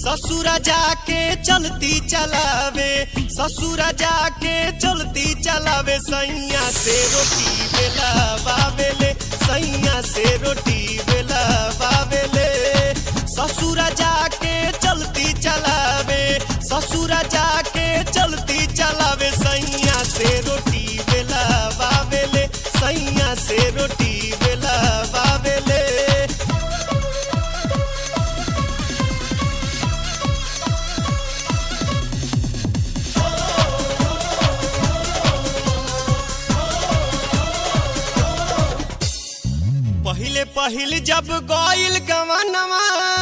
ससुरा जाके चलती चलावे ससुरा जाके चलती चलावे सैया से रोटी बेला बाबेले सैया से रोटी बेला बाबेले ससुरा जाके चलती चलावे ससुरा जाके चलती चलावे सैया से रोटी बेला बाबेले सैया से रोटी बेला बाबेले पहिले पहिल जब गइल गवनवा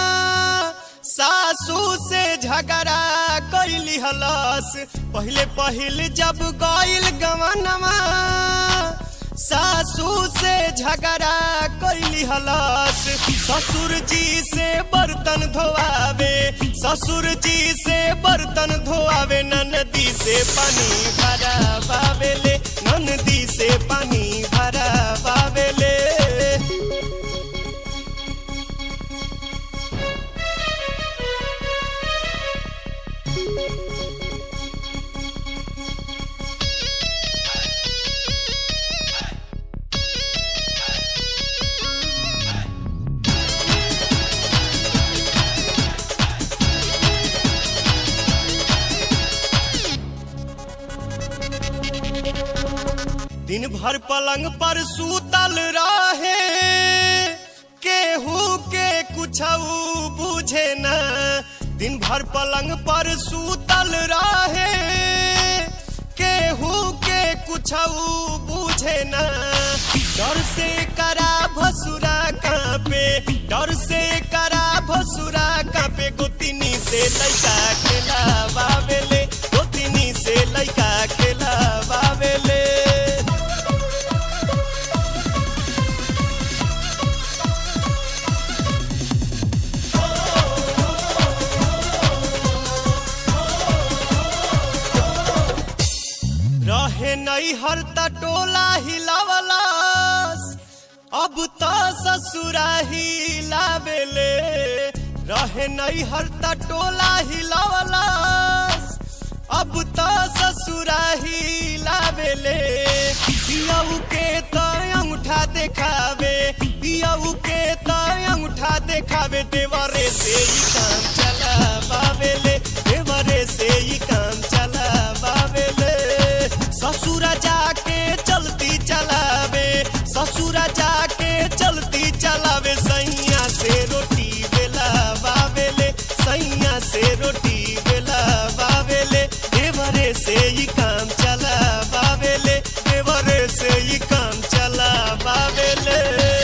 सासू से झगड़ा कैली हलस पहिले पहिल जब गइल गवनवा सासू से झगड़ा कैली हलस ससुर जी से बर्तन धोआवे ससुर जी से बर्तन धोआवे ननदी से पानी भरा बावेले ननदी से पानी भरा बावेले दिन भर पलंग पर सूतल रहे केहू के कुछ बुझे न दिन भर पलंग पर सूतल रहे केहू के कुछ बुझे न डर से करा भसुरा कांपे डर से करा भसुरा कांपे गोतिनी से लैका खेला बाबेले गोतिनी से लैका खेला बाबेले रहे नहीं हर टोला हिलावलास अब तो ससुरा हिलावेले रहे नहीं हर टोला हिलावलास अब तो ससुरा हिलावेले पियऊ के तो अंगूठा देखावे पियऊ के तो अंगूठा देखावे देवरे से ही काम चला बावेले देवरे से ही काम चला बावेले ससुरा जाके चलती चलावे ससुरा जाके चलती चलावे सैया से रोटी बेला बावेले सैया से रोटी बेला बावेले देवरे से ही काम चला बावेले देवरे से ही काम चला बावेले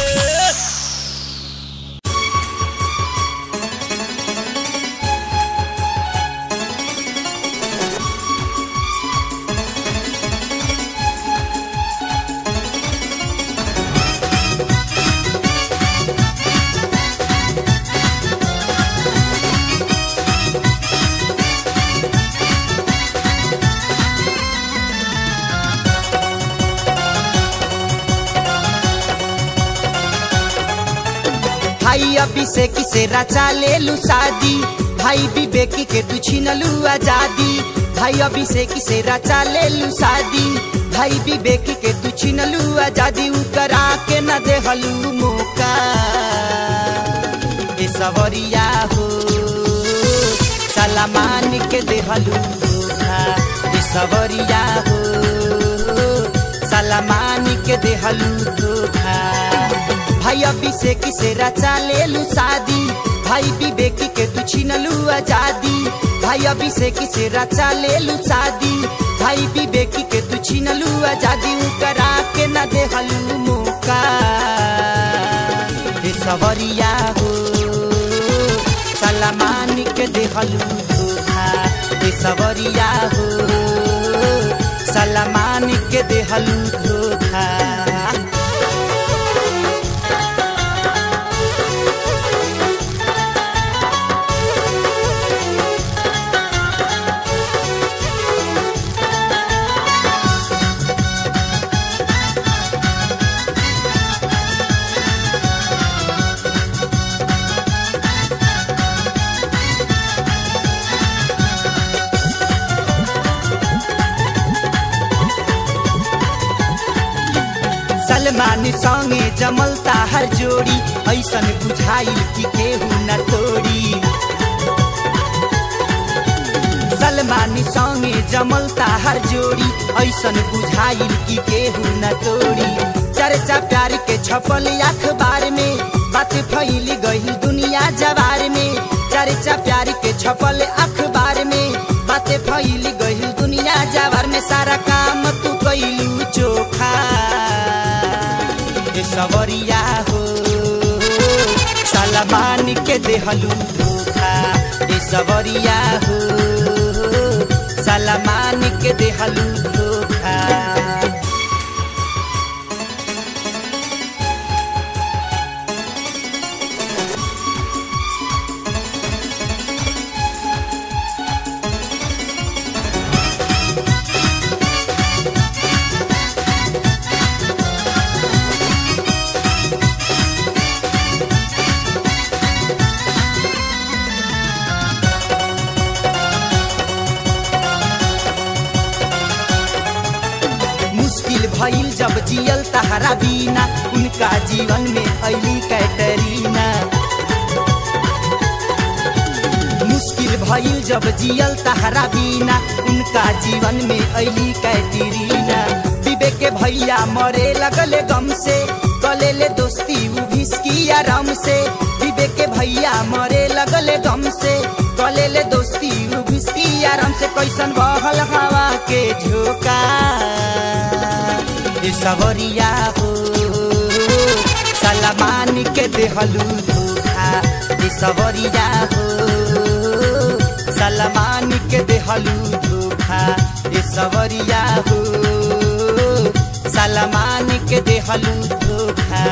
भाई अभी से किसे रचा ले लू शादी भाई विवेकी के तू छीनलू आजादी भाई अभी से किसे रचा ले लू शादी भाई विवेकी के तू छीनलू आजादी उ करा के न देहलू मौका ए सवरिया हो सलामान के देहलू धोखा ए सवरिया हो सलामान के देहलू धोखा भाई अभी से किसे रचा ले लू शादी भाई विवेकी के तू छीनलू आजादी भाई अभी से किसे रचा ले लू शादी भाई विवेकी के तू छीनलू आजादी उ करा के न देहलू मौका हे सवरिया हो सलामान के देहलू धोखा हे सवरिया हो सलामान के देहलू धोखा सलमान संगे जमलता हर जोड़ी ऐसन बुझाइल कि केहू न तोड़ी सलमान संगे जमलता हर जोड़ी ऐसन बुझाइल कि केहू न तोड़ी चर्चा प्यार के छपल अखबार में बात फैल गई दुनिया जवार में चर्चा प्यार के छपल अखबार में बात फैल गई दुनिया जवार में सारा काम तू कैलू चोखा ए सवरिया हो सलमान के देहलू धोखा ए सवरिया हो सलमान के देहलू धोखा मुश्किल भइल जब जियल तहरा बिना उनका जीवन में अली कैटरीना मुश्किल भइल जब जियल तहरा बिना उनका जीवन में अली कैटरीना विवेक के भैया मरे लगले गम से गले ले दोस्ती उ भिसकी आराम से विवेक के भैया मरे लगले गम से गले ले दोस्ती उ भिसकी आराम से कैसन बहल हवा के झोंका ए सवरिया हो सलमान के देहलू धोखा ए सवरिया हो सलमान के देहलू धोखा ए सवरिया हो सलमान के देहलू धोखा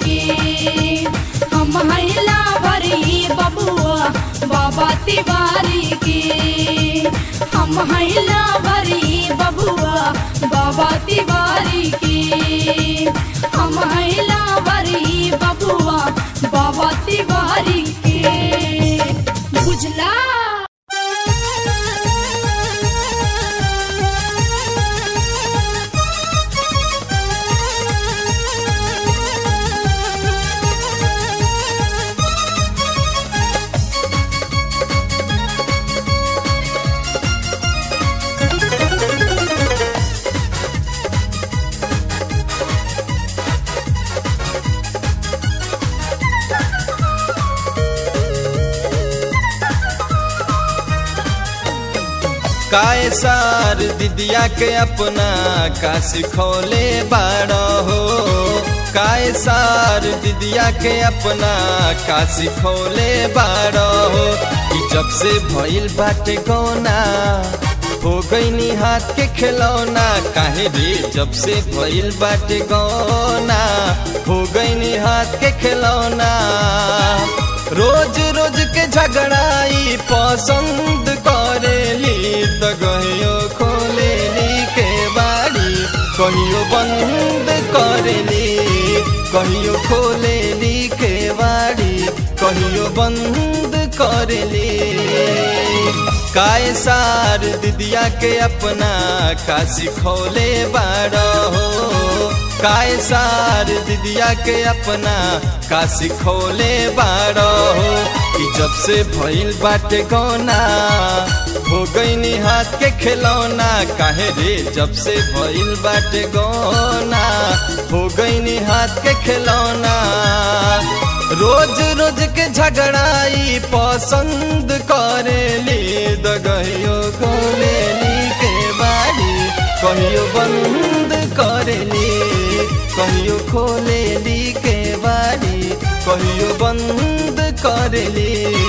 के हम हैला भरी बबुआ बाबा तिवारी के हम हैला भरी बबुआ बाबा तिवारी के हम हैला भरी बबुआ बाबा तिवारी के बुझला काय सार दिदिया के अपना का सिखौले बाड़ो हो काय सार दिदिया के अपना का सिखौले बाड़ो हो कि जब से भइल बाटे गौना हो गईनी हाथ के खिलौना काहे रे जब से भइल बाटे गौना हो गईनी हाथ के खिलौना रोज रोज के झगड़ाई पसंद करेली त गहियो खोलेली के बाड़ी कहियो बंद करेली कहियो खोलेली के बाड़ी कहियो बंद करेली काय सार दिदिया के अपना का सिखौले बाड़ो हो काय सार दिदिया के अपना का सिखौले बाड़ो हो कि जब से भइल बाटे गौना हो गईनी हाथ के खिलौना काहे रे जब से भइल बाटे गौना हो गईनी हाथ के खिलौना रोज रोज के झगड़ाई पसंद करेली दगहियो खोलेली के बाड़ी कहियो बंद करेली कहियो खोलेली के बाड़ी कहियो बंद करेली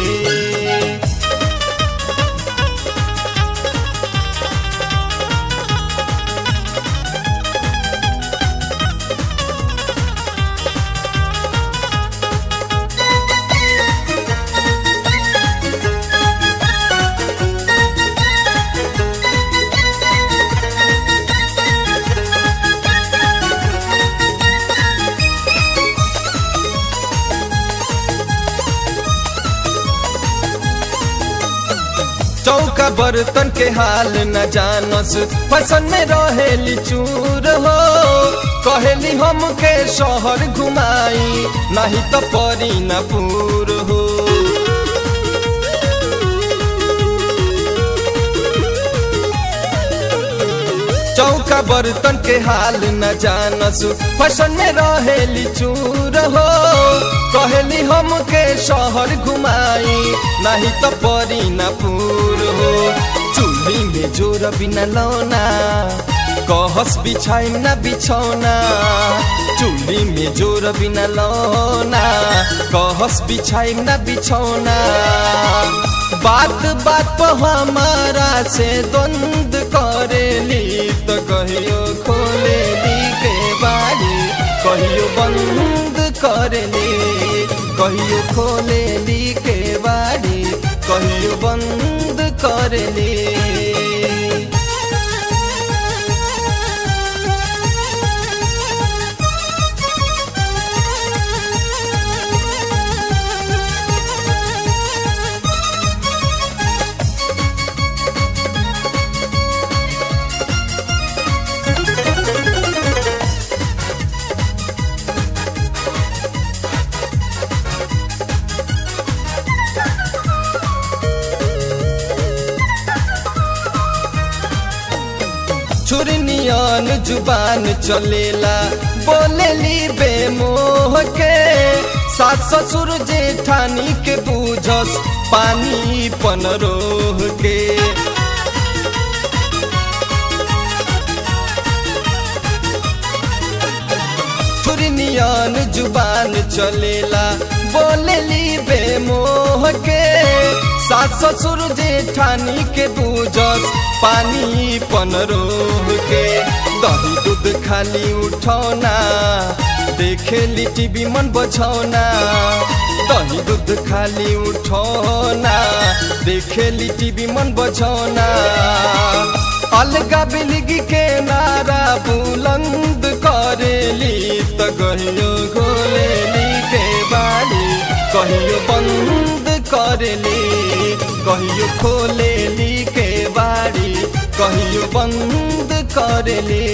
चौका बर्तन के हाल न जानस फसन में रहेली चूर हो कहेली हमके शहर घुमाई नहीं तो परी न पूर हो चौका बर्तन के हाल न जानस फसन में रहेली चूर हो कहली हमके शहर घुमाई नहीं तो परी न पूर हो चूल्ही में जोर बिना लौना कहस बिछाई न बिछौना चूल्ही में जोर बिना लौना कहस बिछाई न बिछौना बात बात पर हमारा से द्वंद करेली तो कहियो खोलेली के बाड़ी कहियो बंद करेली कहियो खोलेली के बाड़ी कहियो बंद करेली छुरनियन जुबान चलेला बोलेली बेमोह के सास ससुर जेठानी के बूझस पानी पन रोह के छुरनियन जुबान चलेला बोलेली बेमोह के सास ससुर जेठानी के बूझस पानी पन रोह के दही दूध खाली उठौना देखेली टीवी मन बछौना दही दूध खाली उठौना देखेली टीवी मन बछौना अलगा बिलगी के नारा बुलंद करेली त कहियो खोलेली के बाड़ी कहियो बंद करेली कहियो खोलेली के बाड़ी कहियो बंद करेली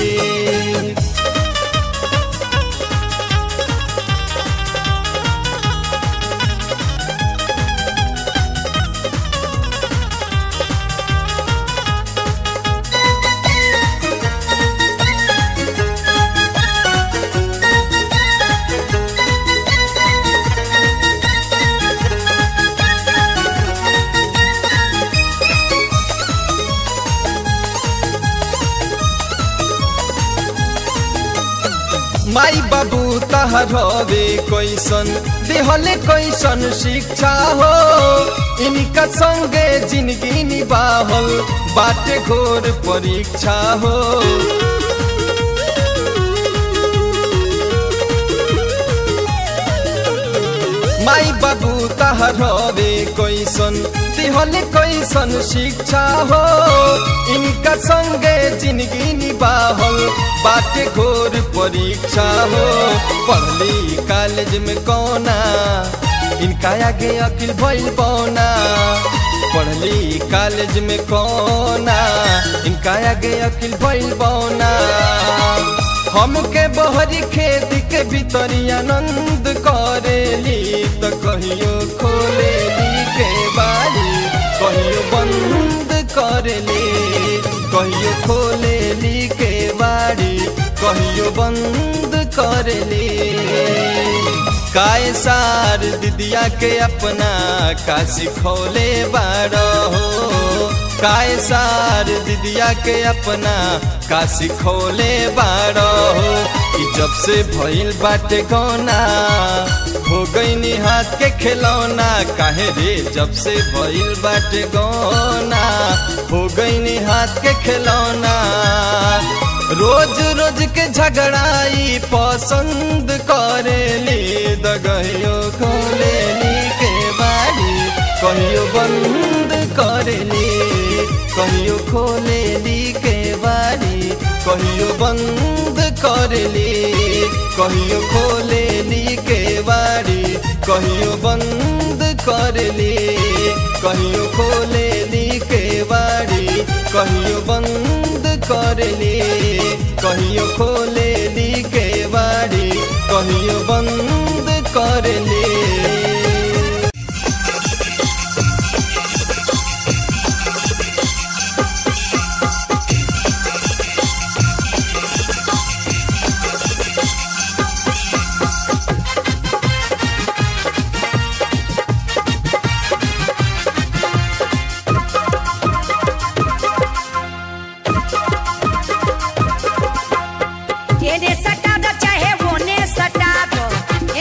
माई बाबू तहर हवे कैसन देहले कैसन शिक्षा हो इनका संगे जिंदगी निबाहल बाटे घोर परीक्षा हो माई बाबू तहर हवे कैसन देहले कैसन शिक्षा हो इनका संगे जिंदगी निबाहल बाटे घोर परीक्षा हो पढ़ली कॉलेज में कौना इनका आगे अकिल भइल बौना पढ़ली कॉलेज में कौना इनका आगे अकिल भइल बौना हमके बहरी खेत के भीतरी आनंद करेली त कहियो खोलेली के बाड़ी कहियो बंद करेली कहियो खोलेली के बाड़ी कहियो बंद करेली काय सार दिदिया के अपना का सिखौले बाड़ो हो काय सार दिदिया के अपना का सिखौले बाड़ो हो कि जब से भइल बाटे गौना हो गईनी हाथ के खिलौना काहे रे जब से भइल बाटे गौना हो गईनी हाथ के खिलौना रोज रोज के झगड़ाई पसंद करेली दगहियो खोलेली के बाड़ी कहियो बंद करेली कहियो खोलेली के बाड़ी कहियो बंद करेली कहियो खोलेली के बाड़ी कहियो बंद करेली कहियो खोलेली के बाड़ी कहियो बंद करेली कहियो खोलेली के बाड़ी कहियो बंद करेली येने सटा दो चाहे वोने सटा दो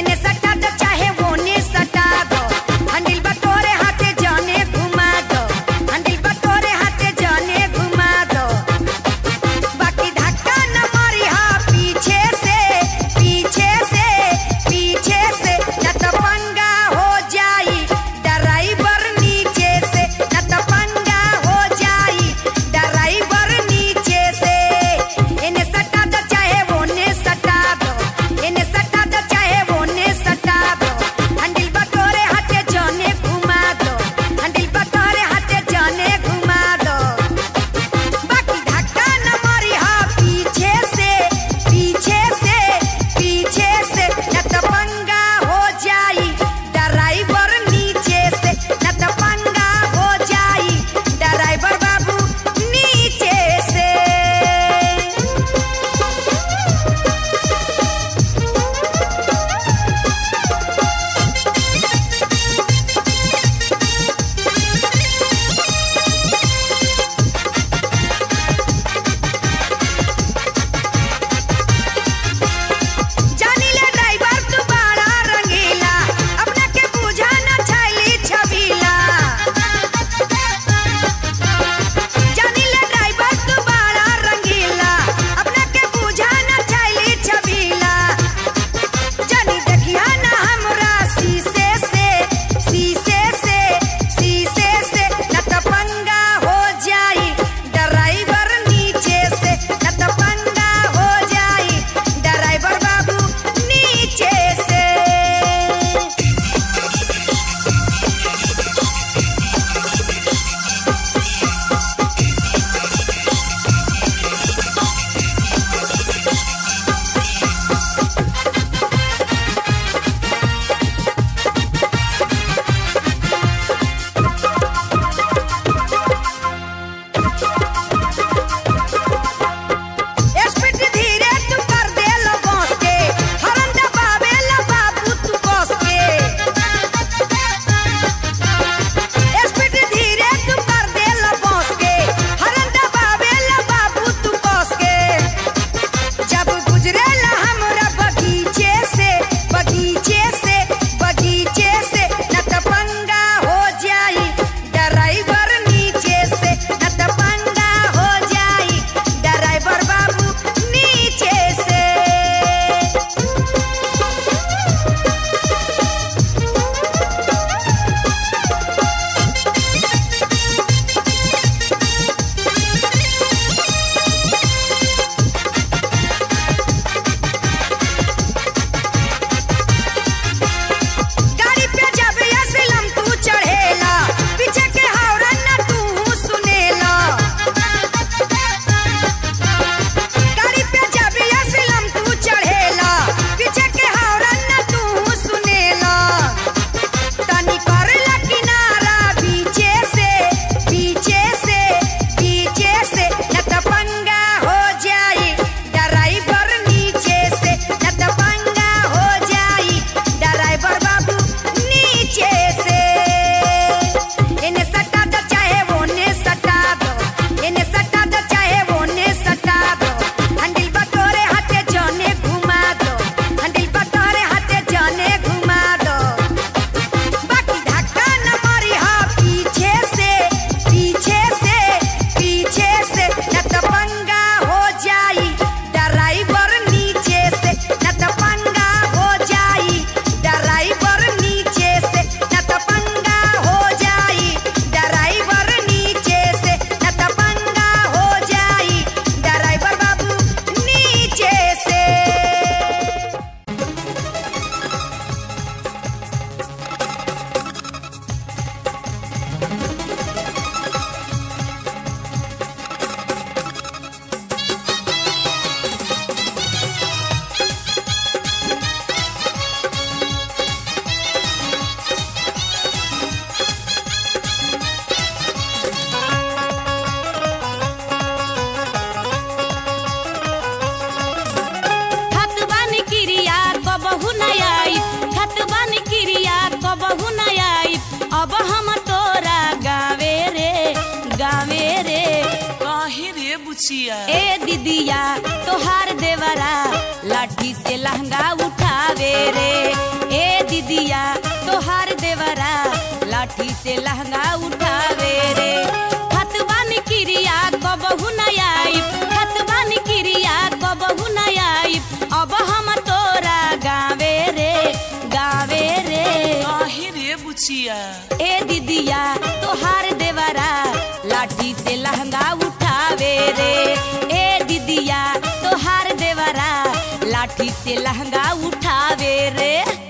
लाठी से लहंगा उठावे रे खतबान क्रिया कबहू न आई खतबान क्रिया कबहू न आई अब हम तोरा गावे रे गावे रे काहे रे बुचिया ए दीदिया तोहार देवरा लाठी से लहंगा उठावे रे ए दीदिया तोहार देवरा लाठी से लहंगा उठावे रे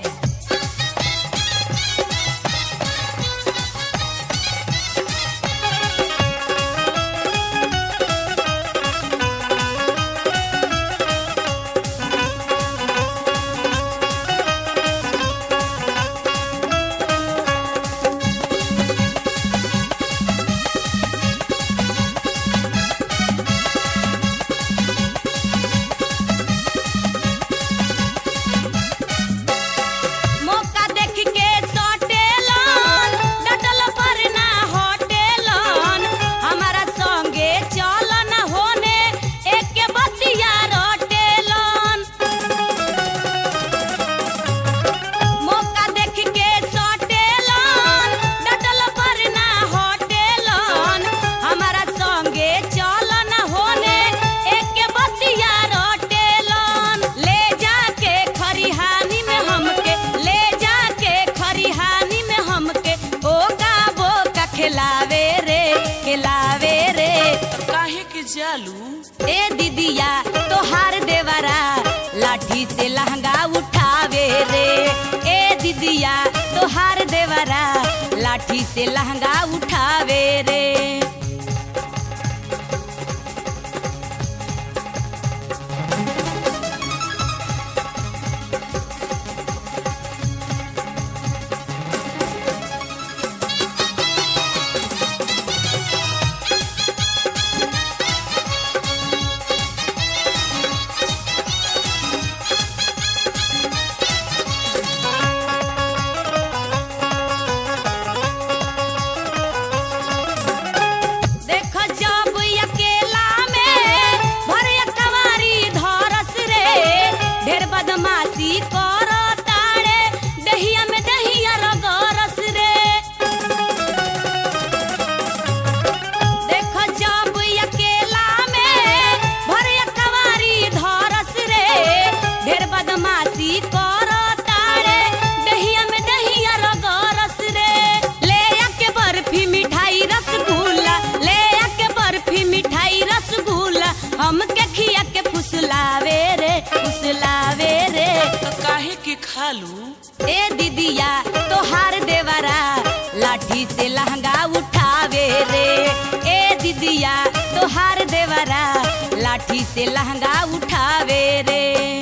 मौका देख के सटेलन डटल पर ना हटेलन हमारा संगे चलन होने एक के बतिया रटेलन मौका देख के सटेलन डटल पर ना हटेलन हमारा संगे चलन होने एक के बतिया रटेलन ले जाके खरिहानी में हमके ले जाके खरिहानी में हमके ओका बोका खिलावे रे खिलावे रे काहे के जालू ए दीदिया तोहार देवरा लाठी से लहंगा उठावे रे ए दीदिया तोहार देवरा लाठी से लहंगा उठावे रे देख जब अकेला में भर कवारी धरस रे ढेर बदमाशी कर ताड़े दहिया में दहिया रगरस रे देख जब अकेला में भर कवारी धरस रे ढेर बदमाशी कर ताड़े दहिया में दहिया रगरस रे ले आके बर्फी मिठाई रसगुल्ला ले आके बर्फी मिठाई रसगुल्ला हमके खिया के फुसलावे रे फुसलावे रे तो काहे के खालू ए दीदिया तोहार देवरा लाठी से लहंगा उठावे रे ए दीदिया तोहार देवरा लाठी से लहंगा उठावे रे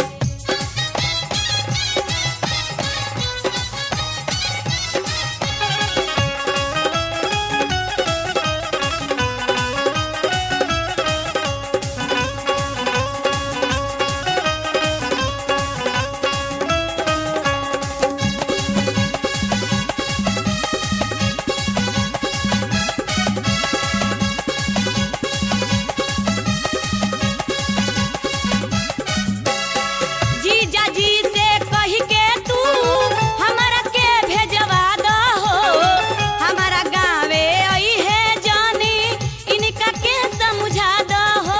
जीजा जी से कही के तू हमारा के भेजवा दहो हमारा गावे आई है जानी इनका के समझा दहो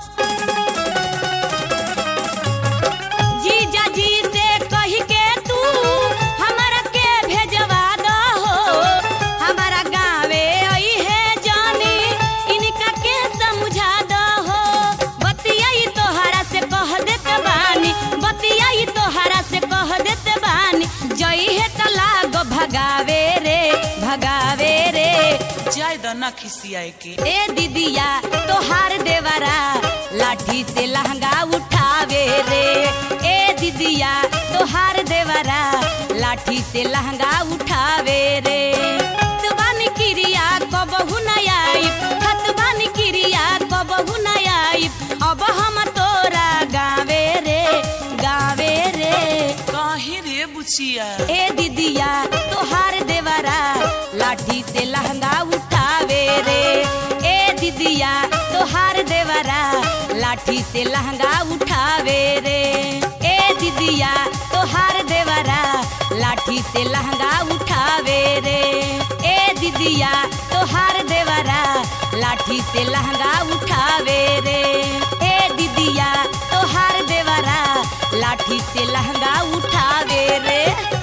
जीजा जी से कही के तू हमारा के भेजवा दहो हमारा गावे आई है जानी इनका के समझा दहो बतियाई तोहरा से कह देत बानी बतियाई तोहरा से कह देत बानी जई है तलाग भगावे रे भगावे रे जाय दना खिसियाए के ए दीदिया तोहार देवरा लाठी से लहंगा उठावे रे ए दीदिया तोहार देवरा लाठी से लहंगा उठावे रे खतबान क्रिया कबहू न आई खतबान क्रिया कबहू न आई अब हम तोरा गावे रे गावे रे काहे रे बुचिया ए दीदिया तोहार देवरा लाठी से लहंगा उठावे रे ए दीदिया तोहार देवरा लाठी से लहंगा उठावे रे ए दीदिया तोहार देवरा लाठी से लहंगा उठावे रे ए दीदिया तोहार देवरा लाठी से लहंगा उठावे रे ए दीदिया तोहार देवरा लाठी से लहंगा उठावे रे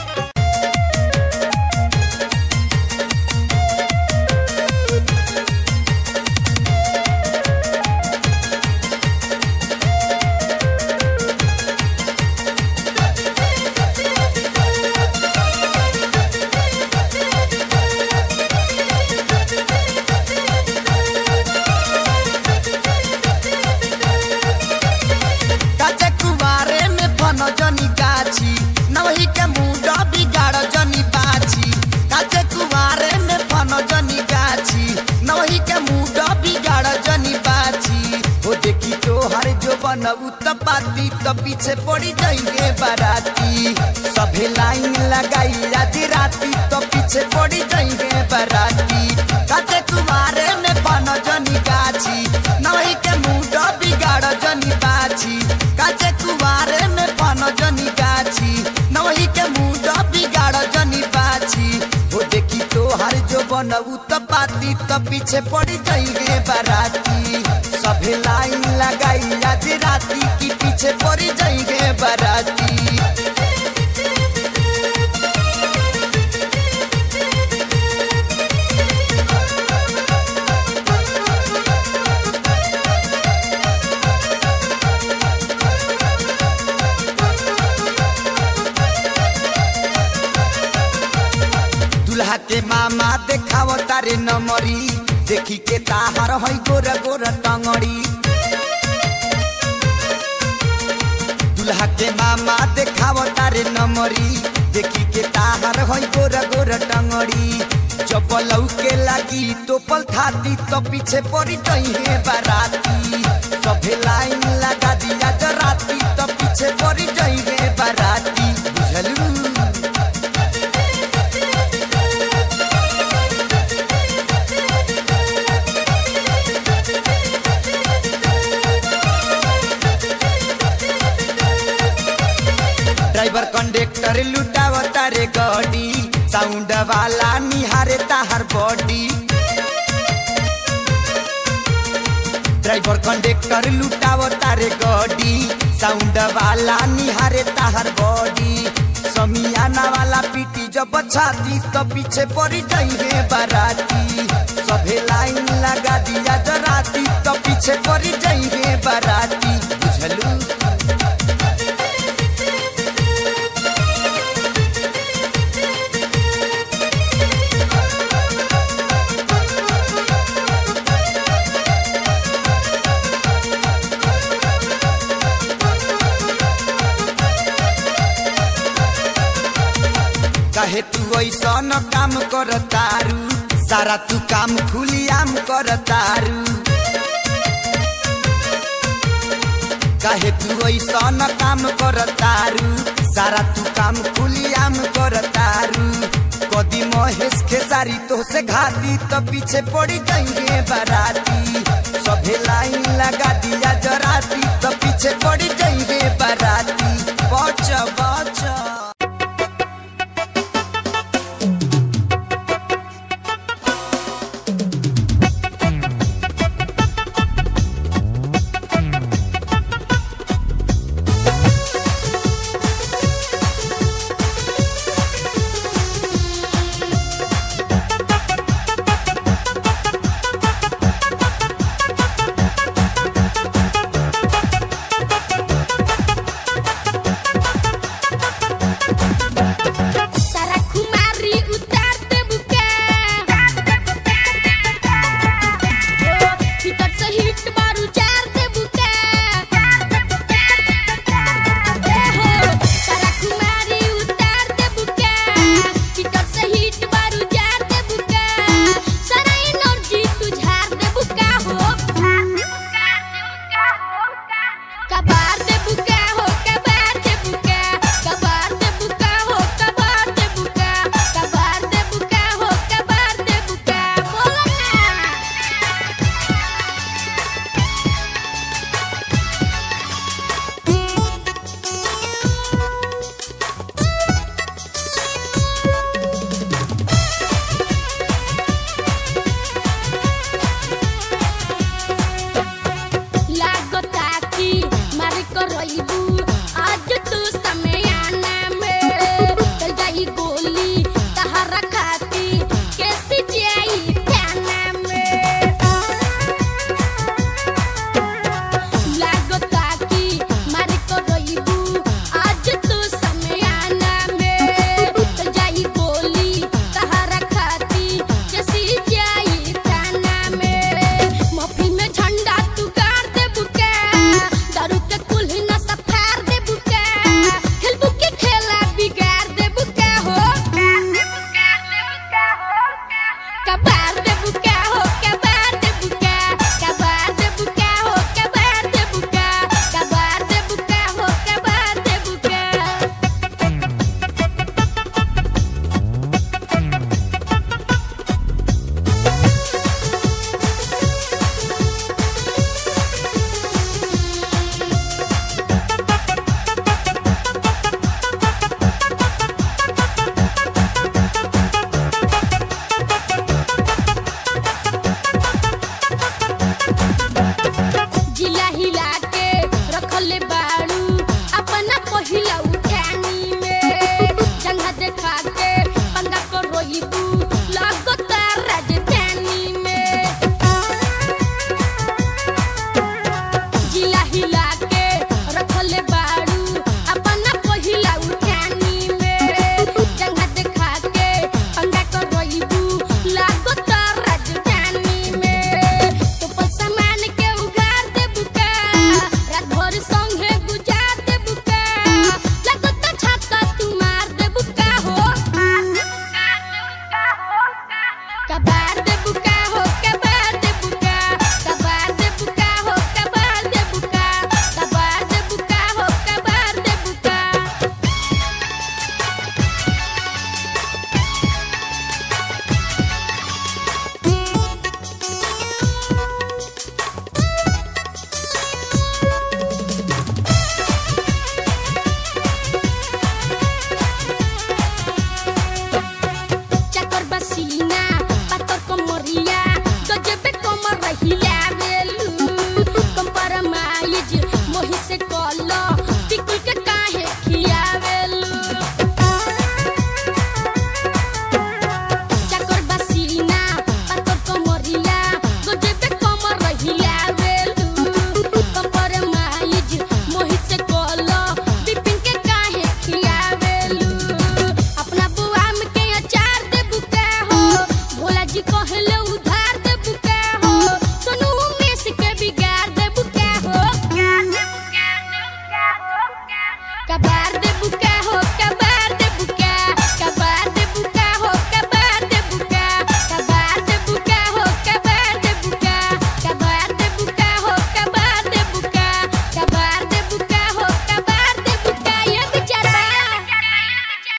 काचे कुवारे में फन जनी गाछी नवही के मुंड बिगाड़ जनी बाछी काचे कुवारे में फन जनी गाछी नवही के मुंड बिगाड़ जनी बाछी हो देखी तो हर जो बनऊ त पाती त पीछे पड़ी जाएंगे बाराती सभे लाइन लगाई आज राती तो पीछे पड़ी जाएंगे बाराती काचे कुवारे में फन जनी गाछी नवही के मुंड बिगाड़ जनी बाछी काचे कुवारे में फन जनी गाछी नवही के मुंड बिगाड़ जनी बाछी हो देखी तो हर जो बनऊ त पाती त पीछे पड़ी जाएंगे बाराती सभे लाइन लगाई आज राती की पीछे पड़ी जाएंगे बाराती दुल्हा के मामा देखाव तारे नमरी देखी के ताहार है गोर गोर टंगड़ी दुल्हा के मामा देखाव तारे नमरी देखी के ताहार है गोर गोर टंगड़ी जब लौके लागी तो पल थाती तो पीछे पड़ी है बाराती सभे लाइन लगा दिया जराती तो पीछे पड़ी है बाराती बुझलू ड्राइवर कंडक्टर लुटाव तारे गाड़ी साउंड वाला निहारे ताहर बॉडी ड्राइवर कंडक्टर लुटाव तारे गाड़ी साउंड वाला निहारे ताहर बॉडी समियाना वाला पीटी जब छाती तो पीछे पड़ी जाइए बाराती सभे लाइन लगा दिया जराती तो पीछे पड़ी जाइए बाराती बुझलू काहे तू ऐसा न काम कर तारू सारा तू काम खुलियाम कर तारू काहे तू ऐसा न काम कर तारू सारा तू काम खुलियाम कर तारू कदी महेश खेसारी तो से घाती तो पीछे पड़ी जाएंगे बाराती सभे लाइन लगा दिया जराती तो पीछे पड़ी जाएंगे बाराती बच बच